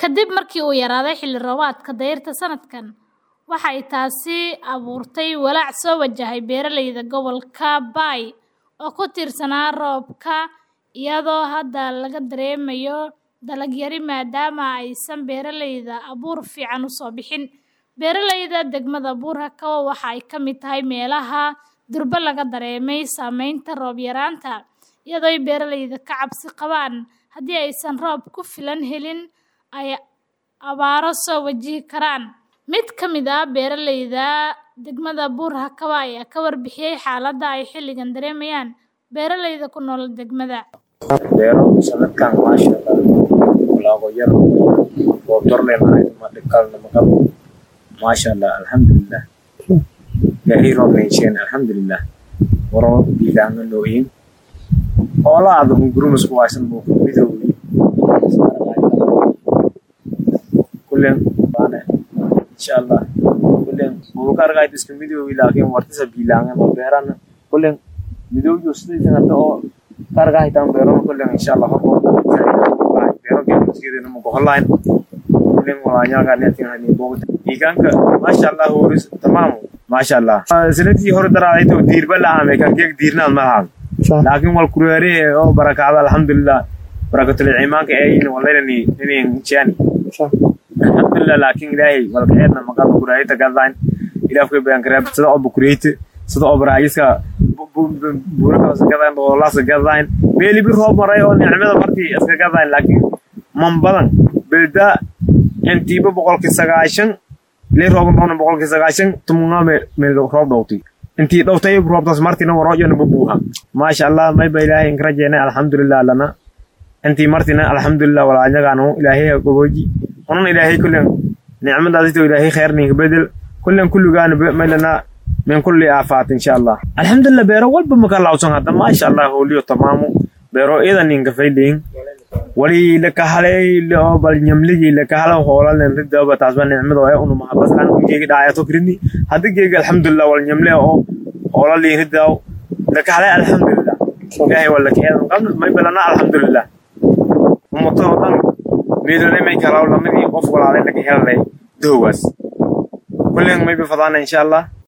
Kadib markii uu yaraaday xilli roobaadka dayrta sanadkan, waxa ay taasi abuurtay walaac soo wajahay beeralayda gobolka Bay oo ku tiirsanaa roobka, iyadoo hadda laga dareemayo dalag yari maadaama aysan beeralayda abuur fiican u soo bixin. Beeralayda degmada Buur-Hakaba waxa ay ka mid tahay meelaha durba laga dareemay saameynta roob yaraanta, iyadoo ay beeralaydu ka cabsi qabaan haddii aysan roob ku filan helin ay abaaro soo wajihi karaan. Mid ka mid ah beeralayda degmada Buur-Hakaba ayaa ka warbixiyay xaaladda ay xilligan dareemayaan beeralayda ku nool degmada. beero sanadkan maasha Allah walaago yar roob darleen ahayd ma dhibkalna ma qabo maasha Allah alxamdulilah ilaahay roob neesheen alxamdulilah waro biilaanga nooyin xoolaada hungurumus ku haysan buu midowgi kullen baane insha Allah kullen buu ka argay iska midowgi laakiin wartisa biilaanga ma beerana kullen midowgi sidii hadda oo karga hitaan beero kullen insha Allah horko beero geedkeedana ma goholayn kullen walaanya ka neetin hani boogta iganka masha Allah horis tamam masha Allah sanadii hore daraaday to diirba la aamay kan geeg diirnaan ma ahaan laakiin wal kureere oo barakaada alxamdulilah barakatul iimaanka ee in walayni inay jani alxamdulilah laakiin ilaahay wal kaedna maqal kureeyta gadaan ilaafka baan karab sida oo bukureeyta sida oo baraayiska buuraka iska gadaan oo laas gadaan meeli bir roob maray oo nicmada martii iska gadaan laakiin man badan bilda intiiba boqolkii sagaashan lee roob noqon boqolkii sagaashan tumunga meel roob dhowtay intii dhowtay roobtaas martina warooyana bubuuha maasha allah may ba ilaahay in rajeena alxamdulilah lana intii martina alxamdulilah walaanyagaanu ilaahay gobooji unan ilaahay kullen nicmadaasito ilaahay khayrninka bedel kullen kulligaana maylana min kulli aafaat insha allah alxamdulilah beero walba maka lawsan hadda maasha allah holiyo tamaamu beero idan ninka fayleyin wali lakahalay oo bal nyamligi lakahala hoolan ridaba taasba nicmada ee unu mahabaslan geegi dhaayato krini hadda geegi alxamdulilah wal nyamle oo hoolali ridaw lakahalay alxamdulilah ilaahay wala keedan qabna may balana alxamdulilah ummato dhan meedole may kalaw lamadii qof walaalay laga helay doowaas kullen may bifadana insha allah